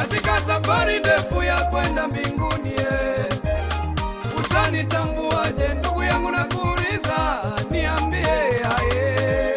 katika safari ndefu ya kwenda mbinguni eh. Utanitambuaje ndugu yangu, na kuuliza niambie, aye.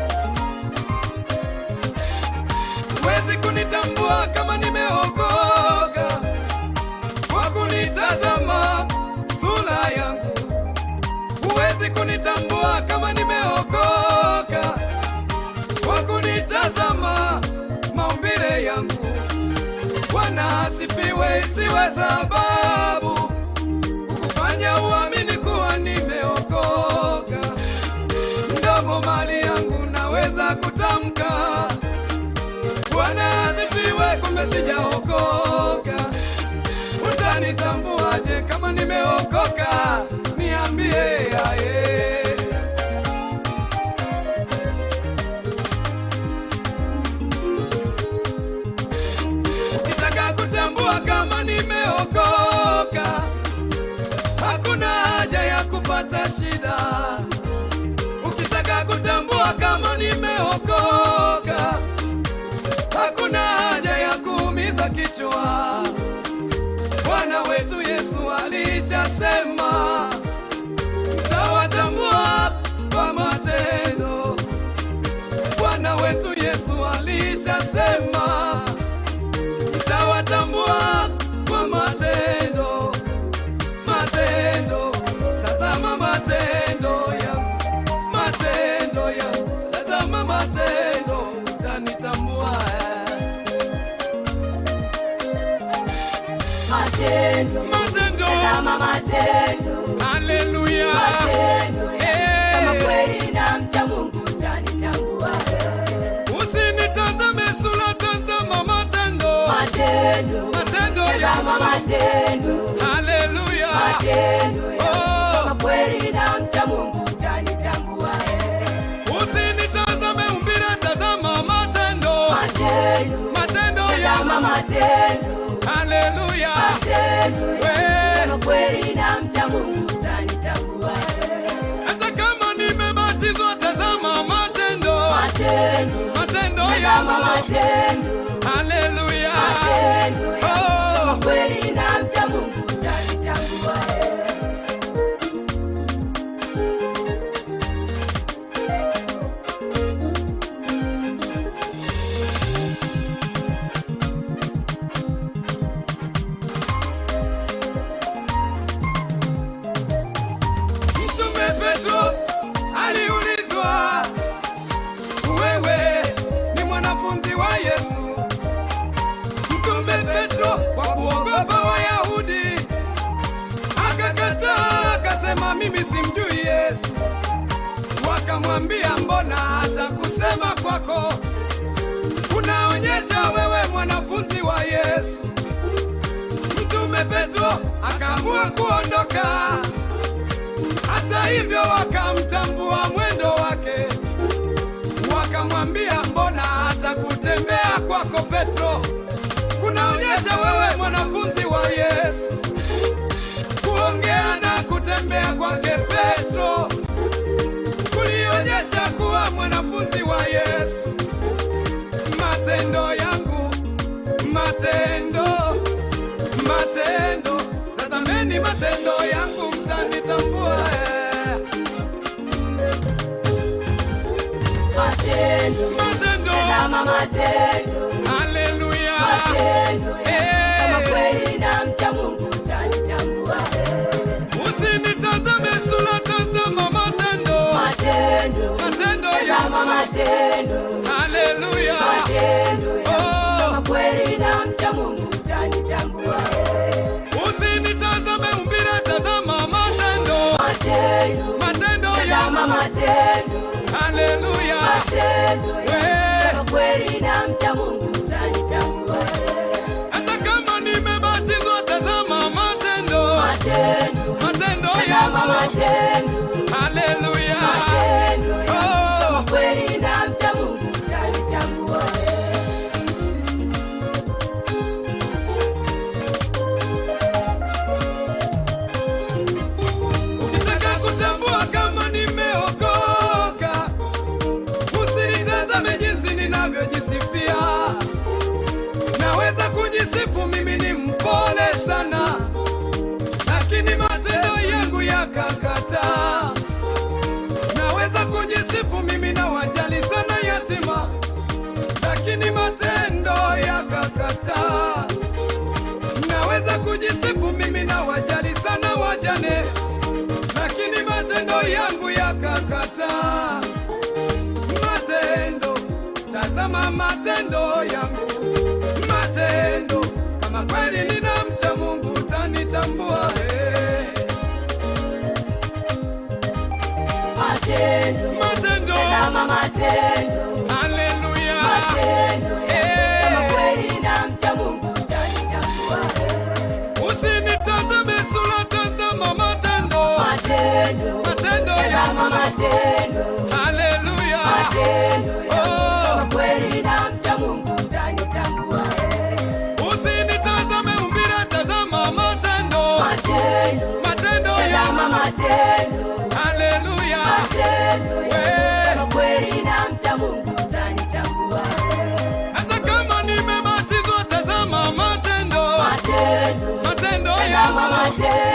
Huwezi kunitambua kama nimeokoka kwa kunitazama sura yangu. Huwezi kunitambua kama nimeokoka kwa kunitazama maumbile yangu. Bwana asifiwe, isiwe sababu kukufanya uamini kuwa nimeokoka. Mdomo mali yangu naweza kutamka Bwana asifiwe, kumbe sijaokoka. Utanitambuaje kama nimeokoka? Niambie aye. Ukitaka kutambua kama nimeokoka, hakuna haja ya kupata shida. Ukitaka kutambua kama nimeokoka, hakuna haja ya kuumiza kichwa. Bwana wetu Yesu alishasema, mtawatambua kwa matendo. Bwana wetu Yesu alishasema, mtawatambua kwa matendo. Matendo, tazama matendo ya matendo ya tazama matendo, utanitambua Matendo, matendo. tazama matendo, Haleluya, matendo ya Eh. kama kweli na mcha Mungu utanitambua. usinitazame sura, tazama matendo. Matendo, Matendo ya tazama matendo, Haleluya, matendo ya Oh. kama kweli na mcha Mungu utanitambua. usinitazame umbile, tazama matendo. Matendo, Matendo tazama ya matendo, Haleluya, matendo ya We. kama kweli na mcha Mungu utanitambua. hata kama nimebatizwa, tazama matendo. Matendo, Matendo tazama ya matendo, Haleluya, matendo ya Oh. kama kweli na mcha Mungu utanitambua. Mtume Petro aliulizwa, wewe ni mwanafunzi wa Yesu? Mtume Petro kwa kuogopa Wayahudi akakataa, akasema mimi simjui Yesu. Wakamwambia, mbona hata kusema kwako kunaonyesha wewe mwanafunzi wa Yesu? Mtume Petro akaamua kuondoka. Hata hivyo wakamtambua mwendo wake, wakamwambia mbona hata kutembea kwako Petro kunaonyesha wewe mwanafunzi wa Yesu. Kuongea na kutembea kwake Petro kulionyesha kuwa mwanafunzi wa Yesu. Matendo yangu, matendo, matendo, tazameni matendo yangu, mtanitambua eh. Matendo, Matendo, tazama matendo, haleluya, matendo ya Eh. kama kweli na mcha Mungu utanitambua. usinitazame sura, tazama matendo, Matendo, matendo tazama ya matendo, haleluya, matendo ya Oh. kama kweli na mcha Mungu utanitambua. usinitazame umbile, tazama matendo, Matendo, matendo tazama ya matendo, haleluya, matendo ya Eh. kama kweli na mcha Mungu utanitambua. hata kama nimebatizwa, tazama matendo, Matendo, matendo tazama ya matendo, haleluya, matendo ya Oh. kama kweli na mcha Mungu utanitambua. Ukitaka kutambua kama nimeokoka, usinitazame jinsi ninavyojisifia. matendo yangu yakakataa matendo, tazama matendo yangu, matendo. Kama kweli ninamcha Mungu utanitambua. eh. Matendo. Matendo, Tazama matendo. haleluya, Matendo yangu. Eh. Kama kweli namcha Mungu utanitambua. usinitazame sura, tazama matendo, Matendo. matendo Tazama yangu, matendo. haleluya, Matendo yangu. Oh. Kama kweli namcha Mungu utanitambua. usinitazame umbile, tazama matendo, Matendo. matendo Tazama yangu, matendo. haleluya, Matendo yangu. We. Kama kweli namcha Mungu utanitambua. hata kama nimebatizwa, tazama matendo, Matendo. matendo Tazama yangu, matendo.